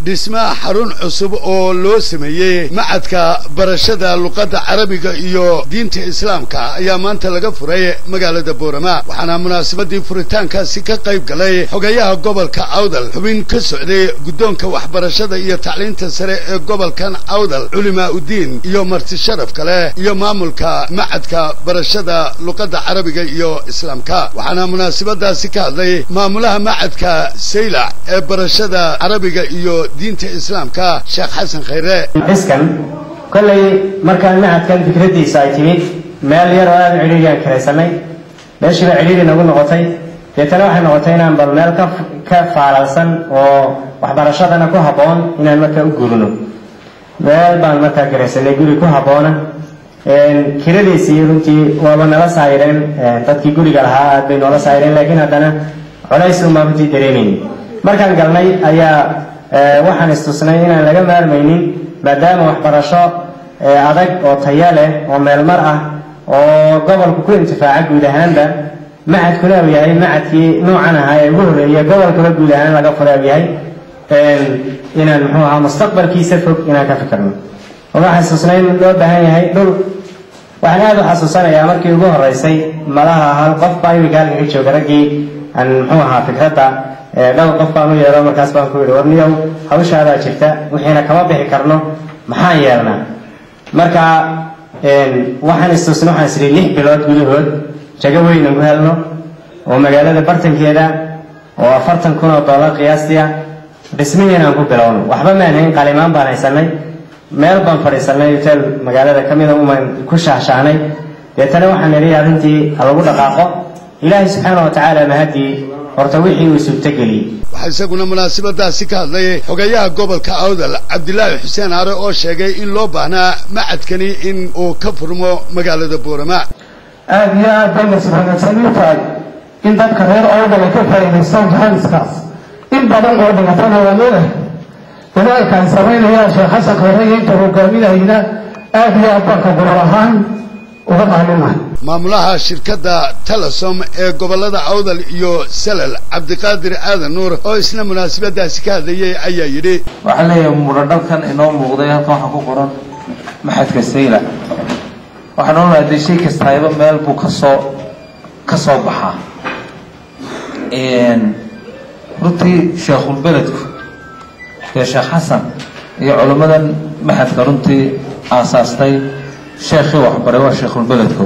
dhismaha xarun cusub oo loo sameeyey macadka barashada luqadda carabiga iyo diinta islaamka ayaa maanta laga furay magaalada boorama waxaana munaasabadii furitaankaasi ka qayb galay xogayaha gobolka awdal xubin ka socday guddoonka waxbarashada iyo tacliinta sare ee gobolkan awdal culimaa udiin iyo marti sharaf kale iyo maamulka macadka barashada luqadda carabiga iyo islaamka waxaana munaasabadaasi ka hadlay maamulaha macadka saylac ee barashada carabiga iyo diinta islaamka sheekh xasan khayre xiskan kollay markaan macadkan fikraddiisa ay timid meel yar oo aada cidhiiriyaan karaysanay meeshiiba cidhiiri nagu noqotay deetana waxay noqotay inaan bal meel ka ka faalalsan oo waxbarashadana ku habboon inaan markaa u guurino meel baan markaa garaysanay guri ku habboona kiradiisii runtii waaba nala saayireen dadkii guriga lahaa aad bay noola saayireen laakiin haddana colays unbaa runtii dareemayni markaan galnay ayaa waxaan istusnay inaan laga maarmaynin maadaama waxbarasho adag oo taya leh oo meelmar ah oo gobolku ku intifaaca guud ahaanba macadkuna uu yahay macadkii noocan ahaa ee ugu horreeya gobolkuna guud ahaan laga fura uu yahay inaan muxuu ahaa mustaqbalkiisa fog inaan ka fikirno oo waxaan istusnay in loo baahan yahay dhul waxaan aada u xasuusanayaa markii ugu horreysay malaha hal qof baa imika halkan ka jooga raggii aan muxuu ahaa fikradda dhowr qof baan u yeero markaas baan ku yidhi warniyow hawshaadaa jirta wixiina kama bixi karno maxaan yeelnaa marka waxaan istusna waxaan isiri lix bilood gudahood jago weynan ku helno oo magaalada bartankeeda oo afartan kun oo dollar qiyaastii ah dhismihiin aan ku bilowno waxba maan hayn qalimaan baan haysanay meel baan fadhiisanay hotel magaalada ka mida umaan ku shaahshaahnay deetana waxaan nidhi arrintii ha lagu dhaqaaqo ilaahay subxaana wa tacaala mahaddii horta wixii uu suurtageliyey waxaa isaguna munaasabadaasi ka hadlay xogayaha gobolka awdal cabdilaahi xuseen aare oo sheegay in loo baahnaa macadkani in uu ka furmo magaalada boorama aada iyo aad bay nasbahanadsan u tahay in dadka reer awdal ay ka faa'iidaystaan jahaaniskaas in badan oo dhigatana waa leedahay dadaalka ay samaynayaan sheekh xasan khayre iyo inta hogaaminayna aada iyo aad baan ka gobol ahaan uga qaaminahay maamulaha shirkadda telesom ee gobollada awdal iyo salal cabdiqaadir aadan nuur oo isna munaasabadaasi ka hadlayay ayaa yidhi waxaan leeyahay muradhalkan inoo muuqday halkan waxaa ku qoran maxadka sayla waxaan oolnahay dee shay kastayba meel buu kasoo ka soo baxaa runtii sheekhulbeledku dee sheekh xasan iyo culimmadan maxadka runtii aasaastay sheekhii waxbaray waa sheekhulbeledko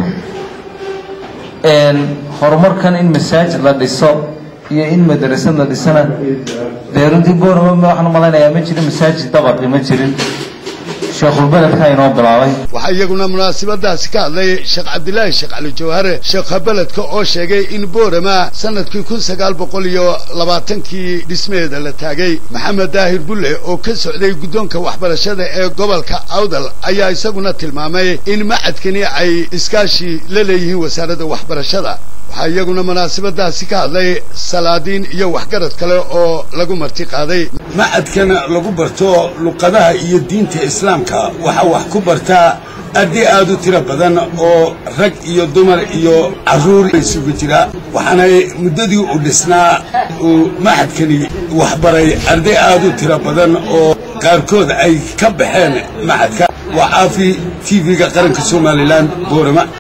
horumarkan in masaajid la dhiso iyo in madrasad la dhisana dee runtii boorama waxaan malaynayaa ma jirin masaajid dabaqi ma jirin sheekhulbeledka inoo bilaabay waxaa iyaguna munaasabadaasi ka hadlay sheekh cabdilaahi sheekh cali jawhare sheekha beledka oo sheegay in boorama sanadkii kun sagaal boqol iyo labaatankii dhismaheeda la taagay maxamed daahir bulle oo ka socday guddoonka waxbarashada ee gobolka awdal ayaa isaguna tilmaamay in macadkani ay iskaashi la leeyihiin wasaaradda waxbarashada waxaa iyaguna munaasabadaasi ka hadlay salaadiin iyo waxgarad kale oo lagu marti qaaday macadkana lagu barto luqadaha iyo diinta islaamka waxaa wax ku bartaa arday aad u tiro badan oo rag iyo dumar iyo carruur isugu jira waxaanay muddadii u dhisnaa uu maxadkani waxbaray arday aad u tiro badan oo qaarkood ay ka baxeen maxadka waa caafi t v-ga qaranka somalilan boorama